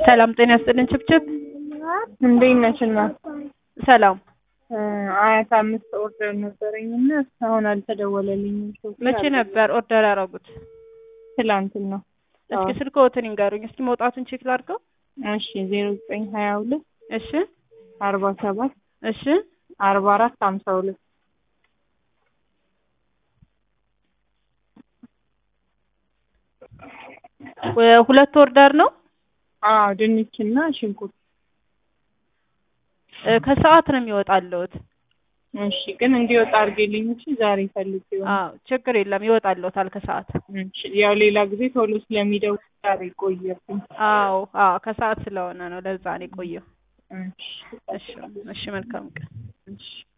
ሰላም ጤና ይስጥልን ችብችብ እንዴት ነሽ እናት? ሰላም አያት አምስት ኦርደር ነበረኝና እስካሁን አልተደወለልኝም። መቼ ነበር ኦርደር ያደረጉት? ትላንትና። እስኪ ስልክዎትን ይንገሩኝ። እስኪ መውጣቱን ቼክ ላድርገው። እሺ ዜሮ ዘጠኝ ሀያ ሁለት እሺ አርባ ሰባት እሺ አርባ አራት ሀምሳ ሁለት ሁለት ኦርደር ነው። አዎ ድንችና ሽንኩርት። እ ከሰዓት ነው የሚወጣልዎት። እሺ ግን እንዲወጣ አድርጌልኝ እሺ። ዛሬ ፈልጌ አዎ ችግር የለም ይወጣልዎታል ከሰዓት። እሺ ያው ሌላ ጊዜ ቶሎ ስለሚደውል ዛሬ ቆየብኝ። አዎ አዎ ከሰዓት ስለሆነ ነው ለዛ ነው የቆየው። እሺ እሺ እሺ መልካም ቀን። እሺ